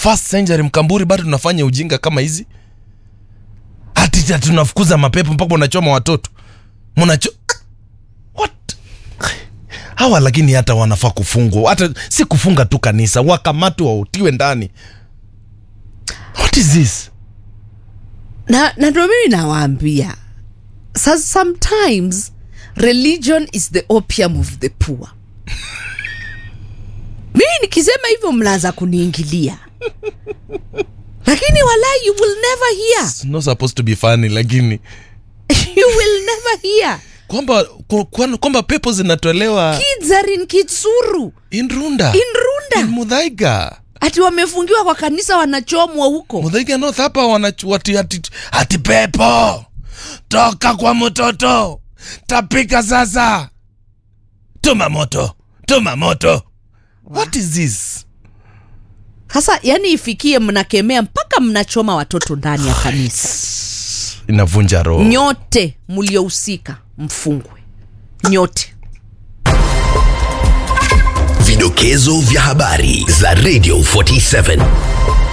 first century mkamburi bado tunafanya ujinga kama hizi hati ati tunafukuza mapepo mpaka unachoma watoto mnacho what hawa lakini hata wanafaa kufungwa hata si kufunga tu kanisa wakamatwe wautiwe ndani what is this na na ndo mimi nawaambia so sometimes religion is the opium of the poor mimi nikisema hivyo mnaanza kuniingilia lakini walai you will never hear It's not supposed to be funny lakini you will never hear kwamba ku- kwa- kwamba pepo zinatolewa kids are in kitsuru in runda in runda in mudhaiga ati wamefungiwa kwa kanisa wanachomwa huko mudhaiga north hapa wanachu- ati, ati, ati pepo toka kwa mtoto tapika sasa tuma moto tuma moto what is this sasa yani ifikie mnakemea mpaka mnachoma watoto ndani ya kanisa inavunja roho nyote mliohusika mfungwe nyote Vidokezo vya habari za Radio 47